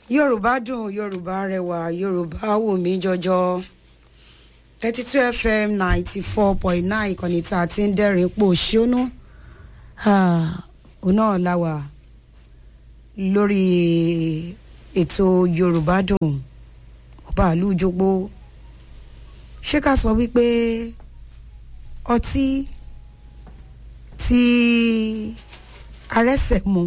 yorùbá dùn yorùbá rẹwà yorùbá wù mí jọjọ thirty two fm ninety four point nine ìkànnì tá a ti ń dẹ́rìn pò ṣónú òun náà la wà lórí ètò yorùbá dùn bàálù jogbo ṣé ká sọ wípé ọtí tí arẹ́sẹ̀ mu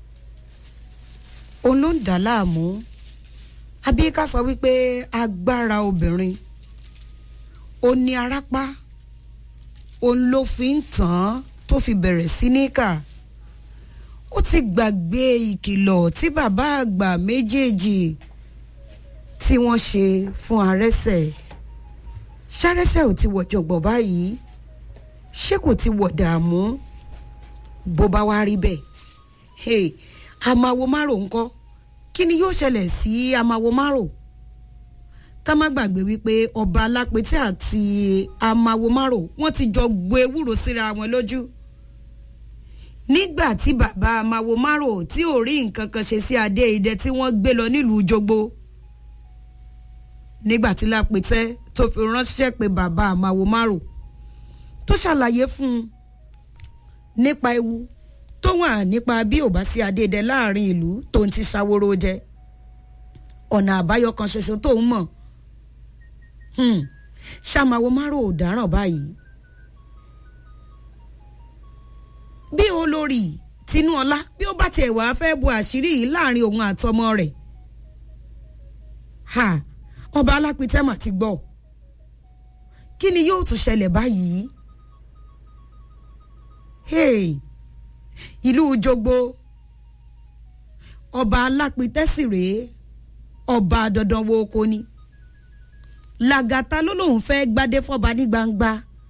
òun ló ń dà láàmú àbí ká sọ wípé agbára obìnrin ó ní arápá òun ló fi ń tàn án tó fi bẹ̀rẹ̀ sí ní kà ó ti gbàgbé ìkìlọ̀ tí bàbá àgbà méjèèjì tí wọ́n ṣe fún arẹ́sẹ̀ ṣárẹ́sẹ̀ ò ti wọ̀ jọ̀gbọ̀n báyìí ṣé kò ti wọ̀ dààmú bó bá wá rí bẹ́ẹ̀ hey, àmàwo márò ńkọ́ kí ni yóò ṣẹlẹ̀ sí àmàwo márò ká má gbàgbé wípé ọba alápètè àti àmàwo márò wọ́n ti jọ gbé ewúro síra wọn lójú nígbà tí bàbá àmàwo márò tí ò rí nǹkan kan ṣe sí adé idẹ tí wọ́n gbé lọ nílùú jogbo nígbà tí lápètè tó fi ránṣẹ́ pé bàbá àmàwo márò tó ṣàlàyé fún un nípa ewu tó wà nípa bí ò bá sí adédè láàrin ìlú tó ń ti ṣàwòrò jẹ ọ̀nà àbáyọ kan ṣoṣo tó ń mọ̀ ṣàmàwò márò ò dáràn báyìí bí olórí tinúọlá bí ó bá tiẹ̀ wá fẹ́ bu àṣírí yìí láàrin òun àtọmọ rẹ̀ ha ọba alápítẹ́mà ti gbọ́ kí ni yóò tún ṣẹlẹ̀ báyìí hey ìlú jogbo ọba alápítẹ́sì rèé ọba dandan wo oko ni làgàtà ló lóun fẹ́ gbadé fọba ní gbangba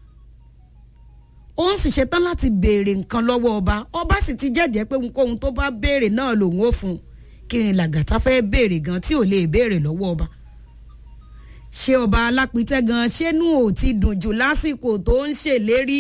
òun sì ṣetán láti béèrè nǹkan lọ́wọ́ ọba ọba sì ti jẹ́jẹ́ pé ohunkóhun tó bá béèrè náà lòun ó fún un kí ni làgàtà fẹ́ béèrè gan tí ò lè béèrè lọ́wọ́ ọba ṣé ọba alápítẹ́ gan ṣénú ò ti dùn jù lásìkò tó ń ṣèlérí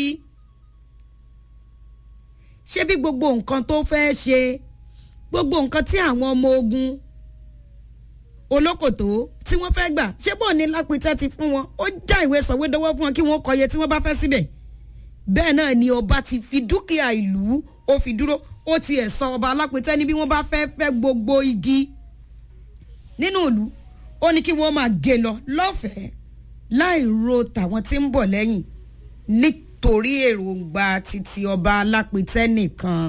ṣé bí gbogbo nǹkan tó fẹ́ ṣe gbogbo nǹkan tí àwọn ọmọ ogun olókòtó tí wọ́n fẹ́ gbà ṣé bò ní lápítẹ́ ti fún wọn ó já ìwé sọ̀wédowó fún wọn kí wọ́n kọyẹ tí wọ́n bá fẹ́ síbẹ̀ bẹ́ẹ̀ náà ni ọba ti fi dúkìá ìlú ó fi dúró ó tiẹ̀ sọ ọba alápítẹ́ ní bí wọ́n bá fẹ́ fẹ́ gbogbo igi nínú ìlú ó ní kí wọ́n máa gé lọ lọ́fẹ̀ẹ́ láì ro tàwọn tí ń bọ̀ lẹ́yìn nítorí èròǹgbà títí ọba alápítẹ́ nìkan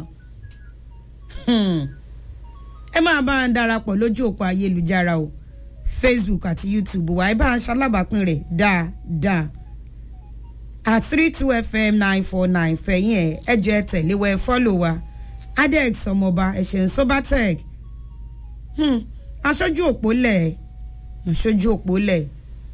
ẹ máa bá a darapọ̀ lójú òpó ayélujára o facebook àti youtube wa ẹ bá a ṣalábàápín rẹ̀ dáadáa at three two fm nine four nine fẹ̀yìn ẹ̀ ẹ jẹ́ tẹ̀lé wa ẹ fọ́lò wa adex ọmọọba ẹ̀ṣẹ̀ ń sobatec aṣojú òpó lẹ̀ aṣojú òpó lẹ̀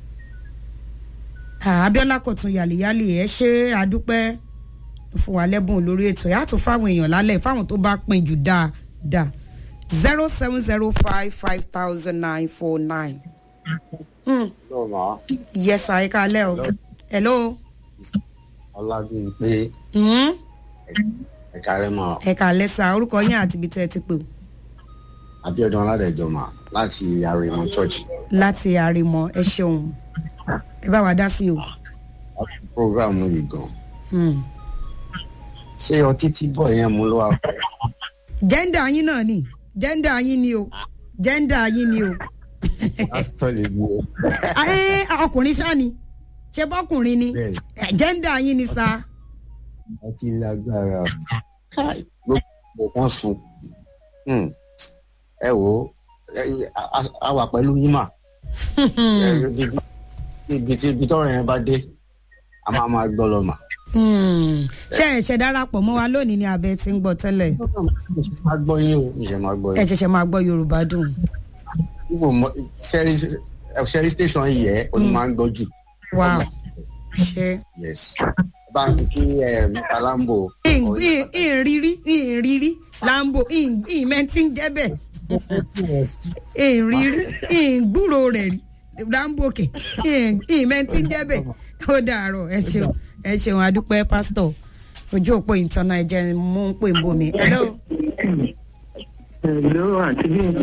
abiola kọ̀tún yàlíyàlí ẹ ṣe àdúpẹ́ fún wa lẹ́bùn lórí ètò ẹ̀ àtún fáwọn èèyàn lálẹ́ fáwọn tó bá pin jù dáadáa zero seven zero five five thousand nine four nine. lọ́mọ. yes sir ẹ káalẹ́ o. hello. ọlábíyìnpé Mm? ẹ̀ka rẹ̀ mọ̀ ẹ káalẹ́ sá orúkọ yín àti ibi tẹ́ ẹ ti pè o. abiodun aládẹjọmọ láti àrèmọ church láti àrèmọ ẹ ṣeun ẹ bá wa dá sí o. program yìí gan Hmm. ṣé ọtí tí bọ̀ yẹn mú ló wà jẹ́ndà yín náà ni jẹ́ndà yín ni o jẹ́ndà yín ni o. pásítọ̀ lè mú o ẹ ọkùnrin ṣá ni ṣe bọ́kùnrin ni bẹ́ẹ̀ Eh, jẹ́ndà yín ni sá. ọtí lágbára káì gbogbo kan sùn Hmm. ẹ wò ó ẹ- a- a- a wà pẹ̀lú yín mà Ẹ, ibi- ibi tí ibi tọrọ yẹn bá dé a máa máa gbọ́ lọ mà. Hmm. ṣé ẹ ṣe darapọ̀ mọ́ wa lónìí ni abẹ ti ń gbọ́ tẹ́lẹ̀ máa gbọ́ yín o ìṣẹ̀ máa gbọ́ ẹ yín. ṣẹ̀ṣẹ̀ máa gbọ́ yorùbá dùn. Ibo mọ- Sherry Sherry station yìí ẹ oní máa ń gbọ́ jù. wow ṣe. Yes. Bá a kí ẹ Mr. Lambo. ìrírí ìrírí lambo ìmẹ́ntì ń jẹ́ bẹ́ẹ̀ ìrírí ìgbúrò rẹ̀ rí lambo kẹ̀ ìmẹ́ntì ń jẹ́ bẹ́ẹ̀ ó dàárọ̀ ẹ ṣeun ẹ ṣeun adúpẹ́ pásítọ̀ ojú òpó ìtànà ẹ̀jẹ̀ mú ń pè ń bomi. hello Hello, àti bí n pé.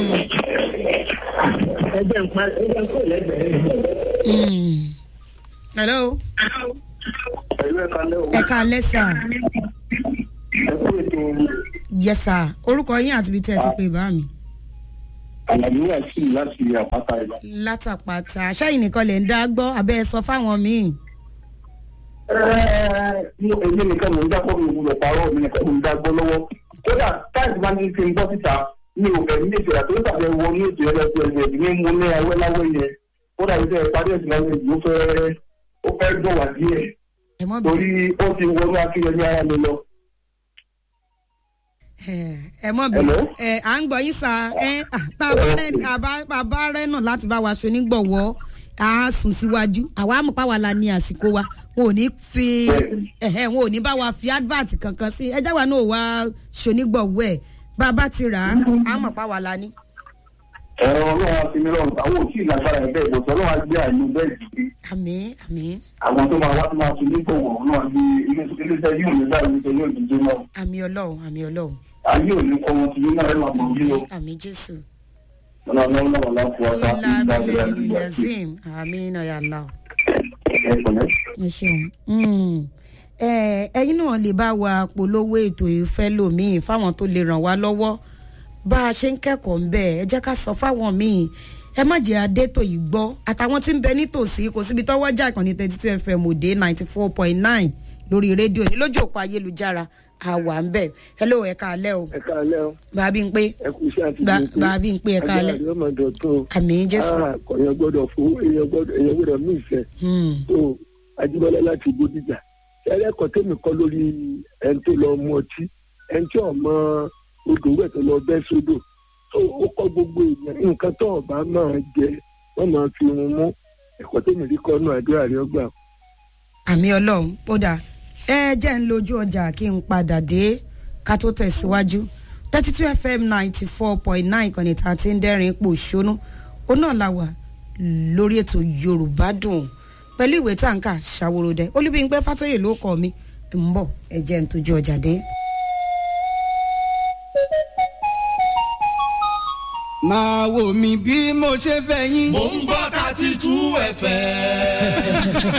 Ẹgbẹ́ ń pa ẹgbẹ́ ń kó lẹ́gbẹ̀ẹ́. Mm. hello Pẹ̀lú ẹ̀ka lẹ́wọ̀. ẹ káalẹ́ sà Ẹ kú ètò yes sà orúkọ yín àti ibi tí ẹ ti pè bá mi. àlàyé wà sí láti àpáta ìlà. látàpàtà ṣẹ́yìn nìkan lè ń dá gbọ́ abẹ́ ẹ sọ fáwọn míì. Èmi nìkan mò ń dágbọ́ mi gbọdọ̀ parọ́ mi nìkan mò ń dágbọ́ lọ́wọ́. Kódà táìsì máa ń fi ń bọ́ síta mi ò fẹ́ ní ìṣẹ̀lẹ̀ tó ń tàbí wọ ní ètò ẹlẹ́sìn ẹ̀sìn ní mo ní awẹ́ láwẹ́ yẹn. Kódà ìṣe ìparí ẹ̀sìn láwẹ́ yìí ó fẹ́ ó fẹ́ dùn wá díẹ̀ ẹ mọ́ bí torí ó ti wọnú akínyẹmí ara mi lọ. ẹ mọ́ bí Hello? ẹ à ń gbọ́ yín sà ẹ à, tá a bá rẹ àbá- bàbá rẹ náà láti bá wa ṣonígbọ̀wọ́ a sùn síwájú àwa àmọ̀pá wa la ní àsìkò wa wọn ò ní fi ẹ̀hẹ́ wọn ò ní bá wa fi advert kankan sí ẹjẹ́ wa náà wá ṣonígbọ̀wọ́ ẹ̀ bá a bá ti rà á àmọ̀pá wa la ní. ẹ̀rọ ọlọ́run àti mi lọ́rùn àwọn òtí ìlàgbára ẹ̀ bẹ́ẹ̀ bọ̀tọ̀ ọlọ́run á gbé àìní bẹ́ẹ̀ dìde àmín àmín àwọn tó máa wá tó máa tún ní gbọ̀wọ̀ náà ní iléeṣẹ́ yóò ní báyìí iléeṣẹ́ yóò dìde náà àmín ọlọ́run àmín ọlọ́run ayé ò ní kọ́ wọn ti ní náà ẹ̀rọ àmọ́ bí o àmín jésù. ọ̀nà ọlọ́run náà wà láti wá sáà ilá abilẹ̀ ilẹ̀zim àmín ọ̀yà Allah. ẹ̀kọ́lẹ́. ẹ ṣeun Mm. Ẹ, ẹ̀yin náà lè bá wa polówó ètò ìfẹ́ lòmíì fáwọn tó lè ràn wá lọ́wọ́ bá a ṣe ń kẹ́kọ̀ọ́ ń bẹ̀ ẹ jẹ́ ká sọ fáwọn míì ẹ má jẹ́ adétò yìí gbọ́ àtàwọn tí ń bẹ nítòsí kò síbi tọ́wọ́ jà ìkànnì thirty two fm òde ninety four point nine lórí rédíò ní lójú òpó ayélujára àwa ń bẹ̀ hello ẹ káalẹ́ o ẹ káalẹ́ o bàbí ń pé ẹ kú iṣẹ́ àti Ba- bàbí ń pé ẹ káalẹ́ ajá àdéhùn dọ̀tún àmì jésù kọ̀yàn gbọ́dọ̀ fún èèyàn gbọ́dọ̀ èèyàn gbọ́dọ̀ mí ìfẹ́ Hmm. tó ajíbọ́lá láti bódìjà ẹlẹ́kọ̀ọ́ tèmi kọ́ lórí ẹni tó lọ mú ọtí ẹni tí ọmọ odò wẹ̀ tó lọ bẹ́ sódò tó ó kọ́ gbogbo èèyàn nǹkan tó ọba máa jẹ wọ́n máa fi irun mú ẹ̀kọ́ tèmi rí kọ́ náà àdúrà rí ọgbà. àmì ọlọ́run ó dáa ẹ jẹ́ ń lójú ọjà kí n padà dé ká tó tẹ̀síwájú thirty two fm ninety four point nine ìkànnì tá a ti ń dẹ́rìn ipò ṣónú ó náà la wà lórí ètò yorùbá dùn pẹ̀lú ìwé táǹkà ṣàwòròdẹ olúbíńpẹ́ fàtọ́yè ló kọ́ mi ń bọ̀ ẹ jẹ́ ń tójú ọjà dé. máa wò mí bí mo ṣe fẹ́ yín. Mo ń gbọ́ thirty two ẹ̀fẹ̀.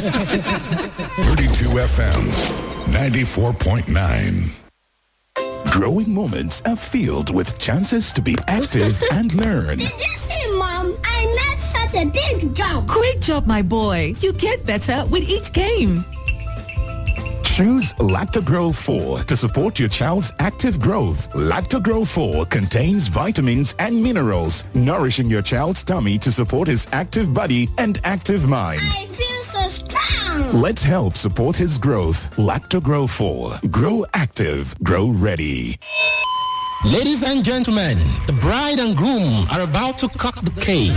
32 FM 94.9. Growing moments are filled with chances to be active and learn. Did you see, Mom? I made such a big jump. Great job, my boy. You get better with each game. Choose Lactogro 4 to support your child's active growth. Lactogro 4 contains vitamins and minerals, nourishing your child's tummy to support his active body and active mind. I feel so strong. Let's help support his growth. Lactogro 4. Grow active. Grow ready. Ladies and gentlemen, the bride and groom are about to cut the cake.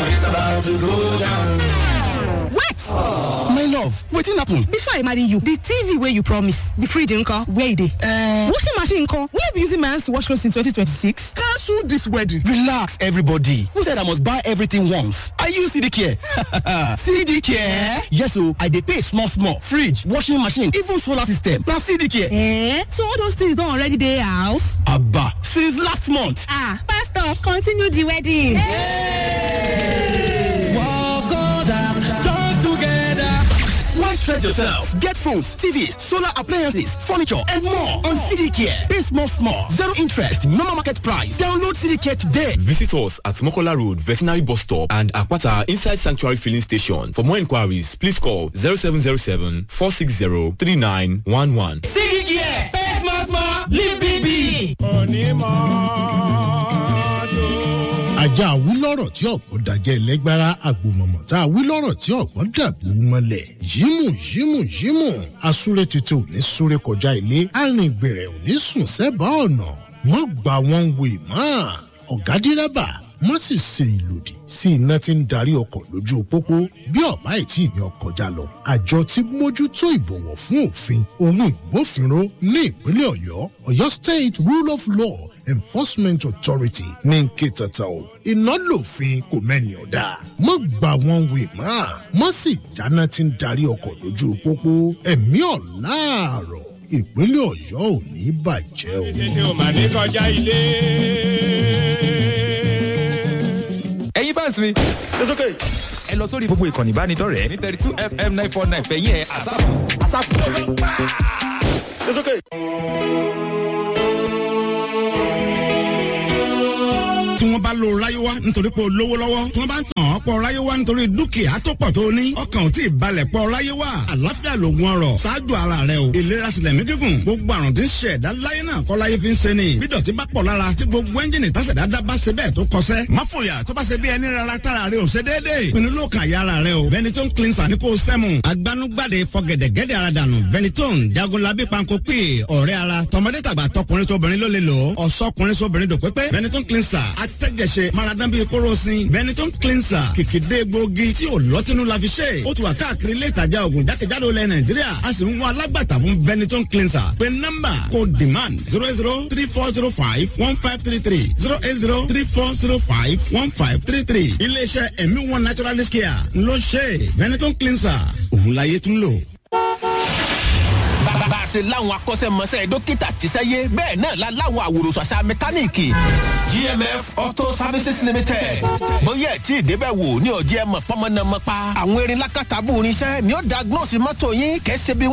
What? My love, wetin happen? Before I marry you, the TV where you promise, the fridge nko, where it is? Uh, Washing machine nko, will you be using my hands to wash clothes in 2026? cancel this wedding. Relax, everybody. Who said I must buy everything once? I use CD Care. CD Care? Yes, so I dey pay small, small. Fridge, washing machine, even solar system. Now CD Care. Eh? So all those things don't already dey house? Abba, since last month. Ah, pastor, continue the wedding. Why stress yourself? Get phones, TVs, solar appliances, furniture, and more on CD Care. Pay small, small. Zero interest, normal market price. Download CD Care today. Visit us at Mokola Road, Veterinary Bus Stop and Akwata Inside Sanctuary Filling Station. For more inquiries, please call 0707 460 3911. ajá wílọ̀rọ̀ tí ọ̀pọ̀ dàjẹ́ ẹlẹ́gbára àgbòmọ̀mọ̀ tá a wílọ̀rọ̀ tí ọ̀pọ̀ dàbò mọ́lẹ̀ yímù yímù yímù asúré tètè ò ní súré kọjá ilé arìngbèrè ò ní sùn sẹ́bàá ọ̀nà mọ́ gbà wọ́n wè mọ́ ọ̀gá dírẹ́bà mọ́ sì ṣe ìlòdì sí iná tí ń darí ọkọ̀ lójú pópó bí ọ̀bá ìtì ní ọkọ̀ já lọ àjọ tí mójútó ìbọ̀wọ̀ fún òfin ohun ìgbófinró ní ìpínlẹ̀ ọ̀yọ́ ọ̀yọ́ state rule of law enforcement authority ní nkè tata o iná lòfin kò mẹ́ni ọ̀dà mọ́ gbà wọ́n wè mọ́ mọ́ sì jáná tí ń darí ọkọ̀ lójú pópó ẹ̀mí ọ̀láàrọ̀ ìpínlẹ̀ ọ̀yọ́ ò ní bàjẹ́ o. ṣe o mà ní kọjá ilé. ẹ̀yin fans mi. lọ́sọ̀kè. ẹ lọ sórí gbogbo ìkànnì ìbánidọ́rẹ̀ẹ́ ní thirty two fm nine four nine fẹ̀yìn ẹ̀ àsáfù. àsáfù. lọ́sọ̀kè. tí wọ́n bá lo ráyéwá nítorí pé o lówó lọ́wọ́ tí wọ́n bá ń tàn ọ́ pọ̀ ráyéwá nítorí dúkìá tó pọ̀ tó ní ọkàn ò tí ì balẹ̀ pọ̀ ráyéwá àlàáfíà lògùn ọrọ̀ ṣáájú ara rẹ o ìlera sílẹ̀ mí gígùn gbogbo àrùn tí ń ṣe ẹ̀dá láyé náà kọ́ láyé fi ń ṣe ni bí dọ̀tí bá pọ̀ lára tí gbogbo ẹ́ńjìnì tásẹ̀dá dá bá ṣe bẹ́ẹ̀ tó kọsẹ́ má fòyà tó bá ṣe bí ẹni rárá tára rẹ ò ṣe déédéé pinnu ló kàn yá ara rẹ o Benetton cleanser ní kò sẹ́mu agbanugbade fọgẹ̀dẹ̀gẹ̀dẹ̀ ara dànù Benetton jagunlabi panko pè ọ̀rẹ́ ara tọmọdé tàgbà tọkùnrin tóbìnrin ló lè lò ó ọ̀sọ́kùnrin sóbìnrin dòpépé Benetton cleanser atẹ́jẹsẹ maradan bíi kóròsìn Benetton cleanser kìkìdé gbòógì tí ò lọ́tínú la fi ṣe ó ti wà káàkiri ilé ìtajà oògùn jákèjádò ilẹ̀ Nàìjíríà a sì ń wá alágbàtà fún Benetton cleanser pé nọ́mbà kò demand zero zero three four zero five one five three three zero eight zero three four zero five one five three three iléeṣẹ́ ẹ̀mí one naturalist care ló ṣe Benetton cleanser òun láyé tún lò bá a ṣe láwọn akọ́ṣẹ́mọṣẹ́ dókítà tíṣẹ́yé bẹ́ẹ̀ náà la láwọn àwòrán àṣà mẹkáníìkì. gmf auto services limited bóyá ẹ̀ tí ìdébẹ̀ wò ní ọ̀jẹ̀ mọ̀ pọ́nmọ́nàmọ́pa àwọn erin lákàtàbù irinṣẹ́ ni ó diagnose mọ́tò yín kẹ́sẹ́ bí wọ́n.